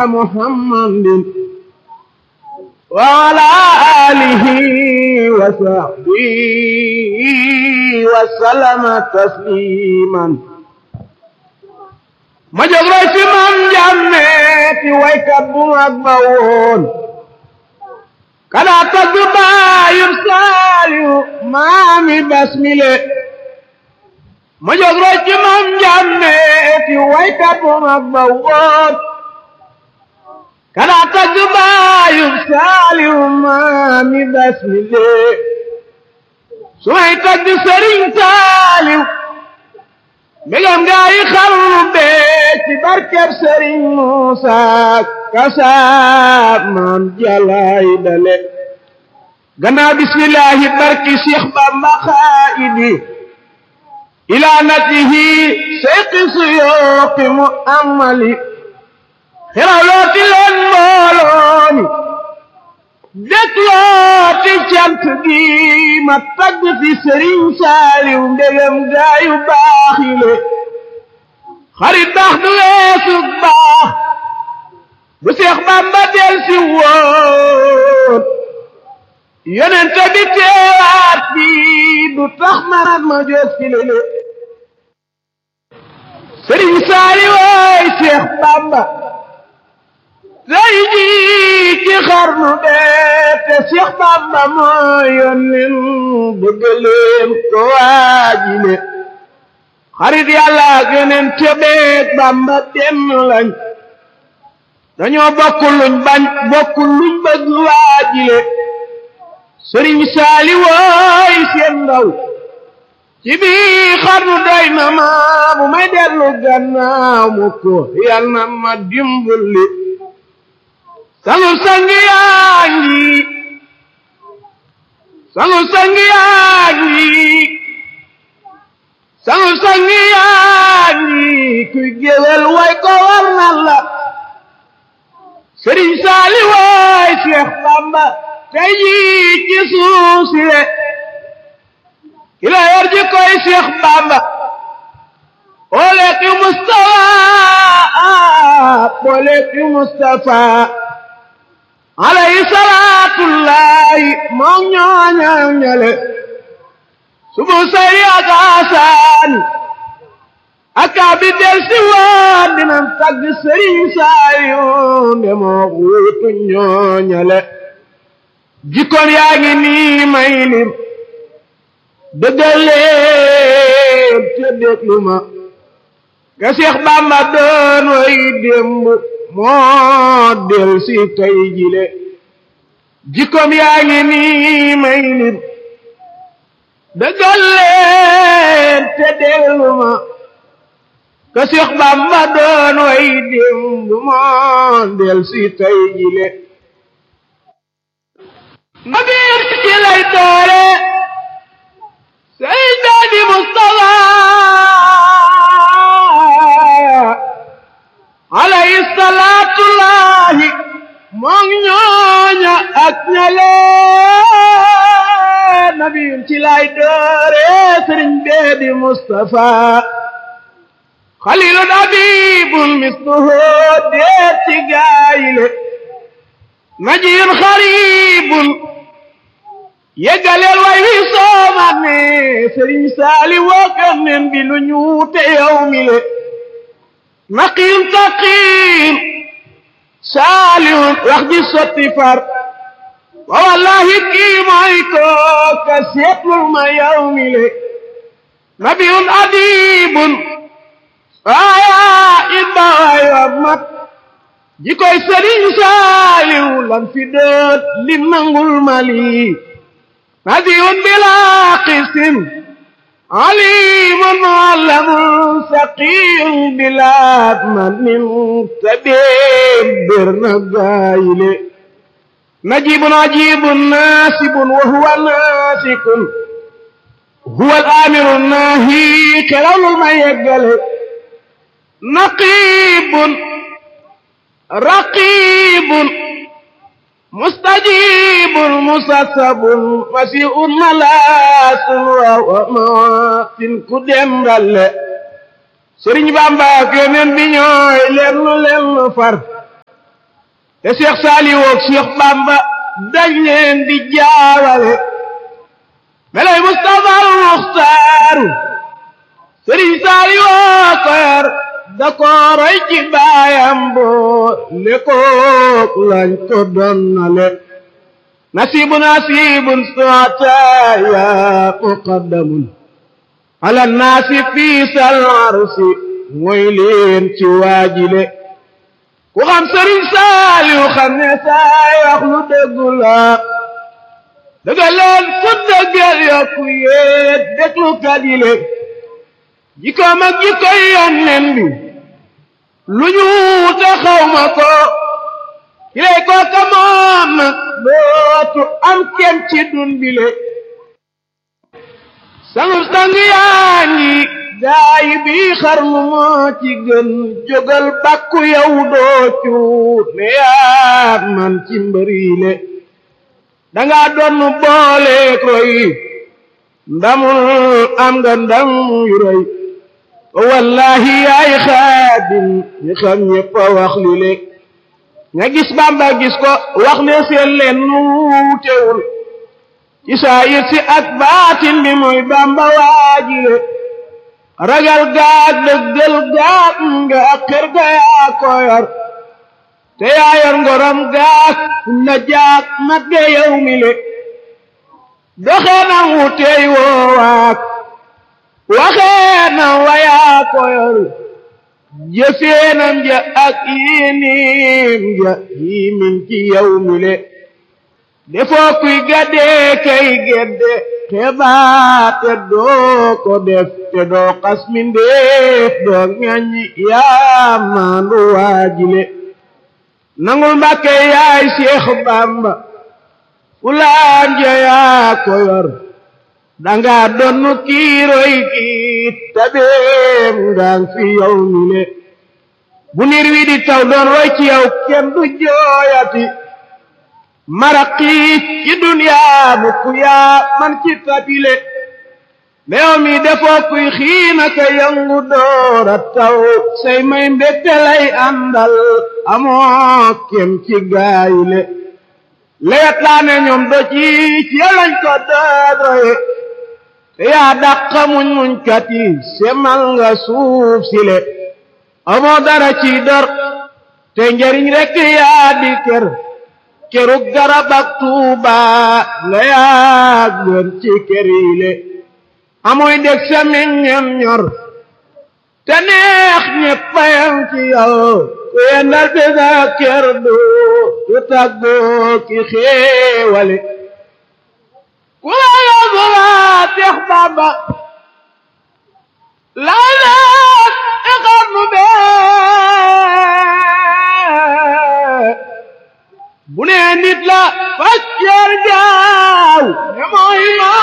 محمد وعلى آله وصحبه وسلم تسليما ma jóg roy ci maam Njàmme ti waykat bu mag ba woon kada tagg baayum saaliyu maami basmile ma jóg roy ci maam Njàmme ti waykat bu mag ba woon kada tagg baayum saaliyu maami basmile su may tagg sëriñ saaliyu mbégam gaa yi xarnu bee ci barkeb sëriñ Muusa kasaab maam jalaay dale gannaaw bismillaahi barki Seex Bamba xaayidi ilaa natihi seyqi suyooqi mu amali xiraw looti leen mbooloomi déklooti cant gi ma tagg fi sëriñ saaliw ndegam gaayu baax yi le xarit baax du weesu baax bu seex bamba del si woon yonente bi teewaat bi du tax marat ma jóg si lele sëriñ saaliw waay seex bamba tey jii ci xarnu bee te Seex Bamba moo yónneen bëgg leen ko waajile xarit yàlla ak yónneen tebeeg Bamba benn lañ dañoo bokk luñ bañ bokk luñ bëgg waajile sëriñ saali wooy seen ndaw ci bii xarnu doy na ma bu may dellu gannaaw mu ko yal na ma dimbali sangu sangi yaa ngi sangu sangi yaa ngi sangu sangi yaa ngi kuy géwél way ko war na la sëriñ saali waay Seex Bamba tey jii ci suuf si le ki la yor ji koy Seex Bamba ole ki Mustafa ole ki Mustafa alayhi salaatullahi moom ñooñal ñale subu sayri ak asaani aka bi del si waan dinam tagg sëriñ saayu nde moo wuutu ñooñale jikkoon yaa ngi nii may lim dëggaleen te déglu ma ga Seex Bamba doon way démb moo del si tey jile jikkoom yaa ngi nii may lim dëggal leen te dellu ma ka Seex Bamba doon way démb moo del si tey jile ma biir ci lay doore Seydi Mustafa alayhi salaatullahi moom ñooña ak ñale nabiyun ci lay doore sëriñ beedi Mustafa xalilun abibun misluhu deet ci gaayile najiyun xaribun yeggaleel way wi soomat ne sëriñ saali wookan nen bi lu ñuute yow mi le naqiyun taqiyun saalihun wax ji sotti far wa wallahi kii mooy kooka seetlul ma yow mi le nabiyun adibun waaya it ba waay wa mat ji koy sëriñ saaliw lan fi doot li nangul mali nabiyun bila qisin alimun allamun saqiyun bila manin tabib bir na gaayile najibun ajibun nasibun wa huwa nasikun huwa al-amiru nahi kerawlul ma yeggale naqibun raqibun mustajibun musassabun wasi'un malaasun wa maatin ku demballe Sëriñ Bamba ak Yonent bi ñooy lenn lenn far te Cheikh Saliou ak Cheikh Bamba dañ leen di jaawale melay Mustafa al Muxtaaru Sëriñ Saliou ko yar da ko roy ci baayam boo lekook lañ ko donnale nasibu nasibun sootaya muqaddamun ala naasi fii sal arsi mooy leen ci waajile ku xam sëriñ Saaliw xam ne saay wax lu dëggu la dëgga leen ku dëggal yokku yéet déglu kadile jikkoom ak jikkoy yonnen bi lu ñu te xawma ko kilay kooka moom nag dootu am kenn ci dun bile sangu sang yaa ngi gaay bi xarnu moo ci gën jógal bàkku yow doo cuut ne yaa man ci mbëriile danga doon boole koy ndamul am nga ndam yu rëy wallahi yaay xaadim ñi xam ñëpp a wax li le nga gis bamba gis ko wax ne seen leen nuutewul ci saa yit si ak baatin bi mooy bamba waajile ragal gaag dëggal gaag nga ak xër ga yaa ko yor te yaa yor ngorom gaag la jaag mat ge yow mi le doxee na wuteey woowaak waxee na wayaa ko yor jëfeenam ja ak yinim ja yimin ci yow mi le defoo kuy gaddee kay gedde xebaa te doo ko def te doo xas mindeef doo ŋaññi yaa maandu waajile nangul mbàkke yaay Seex Bamba fulaan ja yaa ko yor danga donnu kiiroy kiit tabeem ngaan fi yow mi le bu nir wi di taw doon roy ci yow kenn du jooyati maraqiit ci duniyaa bu ku yaa man ci tabile meew mi defoo kuy xiina ka yëngu doora taw say may mbégte lay àndal amoo kem ci gaayile lewet laa ne ñoom do ci ci lañ ko dooroye te yaa dàqa muñ muñ kat yi semal nga suuf si le amoo dara ci dor te njariñ rekk yaa di kër kerug garab ak tuuba nga yaa gën ci kër yi le amoy dég sa meññam ñor te neex ñeppayam ci yow ku yendal bi sa kër du du tàggoo ki xéewale ku la yóbbu laa Seex Bamba laa laat ixar nu bee bu nee nit la fas yer jaaw ne mooy maa